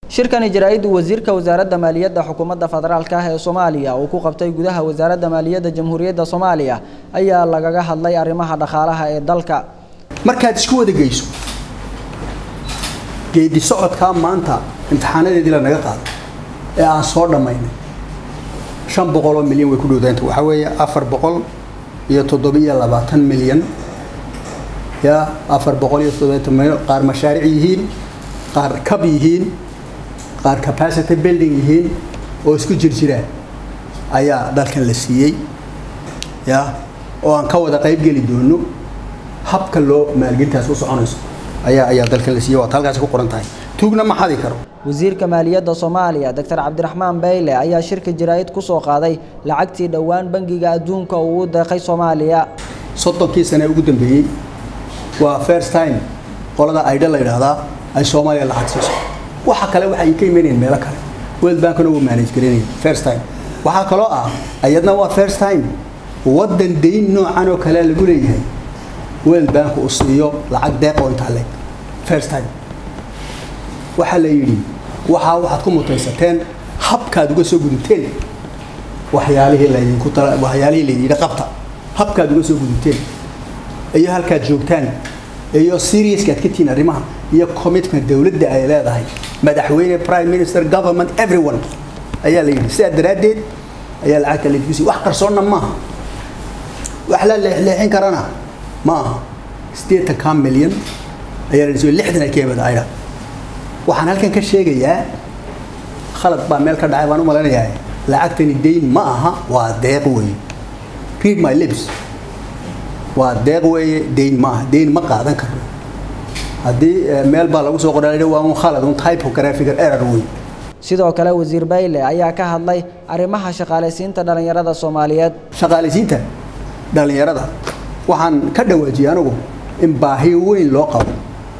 shirkani jaraa-iddu wasiirka wasaaradda maaliyadda xukuumadda federaalka ah ee soomaaliya uu ku qabtay gudaha wasaaradda maaliyadda jamhuuriyadda soomaaliya ayaa lagaga hadlay arrimaha dhaqaalaha ee dalka markaad isku wada geyso geedi socodkaa maanta imtixaanadeedii la naga qaado ee aan soo dhammaynay shan boqol oo milyan way ku dhowdaanta waxaa weeye afar boqol iyo toddobiyo labaatan milyan ya afar boqol iyo toddobaatan milyan qaar mashaaric yihiin qaar kab yihiin qaar capacity building yihiin oo isku jirjiraan ayaa dalkan la siiyey ya oo aan ka wada qayb geli doono habka loo maalgelintaas u soconayso ayaa ayaa dalkan la siiyey waad halkaasi ku qoran tahay tuugna ma xadi karo wasiirka maaliyadda soomaaliya doctor cabdiraxmaan bayle ayaa shirka jaraa-id ku soo qaaday lacagtii dhowaan bangiga adduunka uu u deeqay soomaaliya soddonkii sane ugu dambeeyey waa first time qolada aydha la yidhaahdaa ay soomaaliya lacag siiso waxa kale waxay ka imanayeen meelo kale world bankna wuu manage garanayay first time waxaa kaloo ah ayadna waa first time waddan dayn noocan oo kale lagu leeyahay world bank uu siiyo lacag deeq oo intaa leeg first time waxaa la yidhi waxaa waxaad ku mutaysateen habkaad uga soo gudubteen waxyaalihii laydinku tala waxyaalihii laydin yidhi qabta habkaad uga soo gudubteen iyo halkaad joogtaan iyo seriouska aad ka tihiin arrimaha iyo commitment dowladda ay leedahay madaxweyne prime minister government everyone ayaa la yidhi sidaa daraaddeed ayaa lacagta laydinku siiy wax qarsoonna maaha wax la leexleexin karana ma aha sideetanka milyan ayaa la siiyo lixdan ay ka yimid aydha waxaan halkan ka sheegayaa khalad baa meel ka dhacay baan u malaynayaa lacagtani dayn ma aha waa deeq weeye read my lips waa deeq weeye dayn ma aha dayn ma qaadan karno haddii meel baa lagu soo qoray waa un khalad un typographical error wey sidoo kale wasiir bayle ayaa ka hadlay arrimaha shaqaalaysiinta dhallinyarada soomaaliyeed shaqaalaysiinta dhallinyarada waxaan ka dhawaajiyay anigu in baahi weyn loo qabo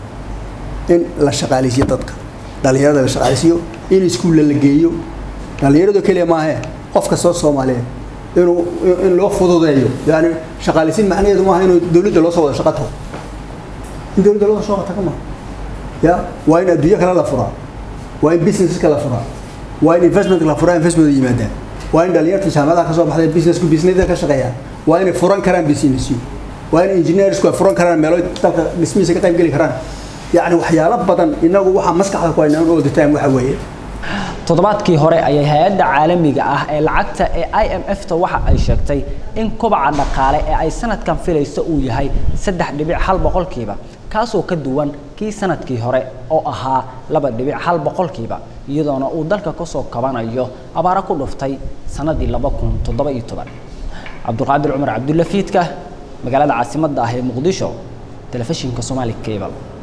in la shaqaalaysiiyo dadka dhallinyarada la shaqaalaysiiyo in iskuulla la geeyo dhallinyarado keliya maahe qof kastoo soomaaliyeed inuu in loo fududeeyo yani shaqaalaysiin macnaheedu maaha inuu dowladda loo soo wada shaqo tago in dowladda loo soo tago maaha ya waa in adduunyo kale la furaa waa in businesska la furaa waa in investment la furaa investment yimaadaan waa in dhallinyarta jaamacadaha ka soo baxday businessku businessda ka shaqeeyaan waa inay furan karaan businessyo waa in engineersku ay furan karaan meelo dalka dhismihiisa ka qayb geli karaan yacni waxyaalo badan inagu waxaa maskaxda ku haynaa all the time waxa weeye toddobaadkii hore ayay hay-adda caalamiga ah ee lacagta ee i m f ta waxa ay sheegtay in kobaca dhaqaale ee ay sanadkan filayso uu yahay saddex dhibic hal boqolkiiba kaasoo ka duwan kii sanadkii hore oo ahaa laba dhibic hal boqolkiiba iyadoona uu dalka kasoo kabanayo abaaro ku dhuftay sanadii laba kun toddoba iyo toban cabdulqaadir cumar cabdulla fiidka magaalada caasimadda ah ee muqdisho telefishinka somali cable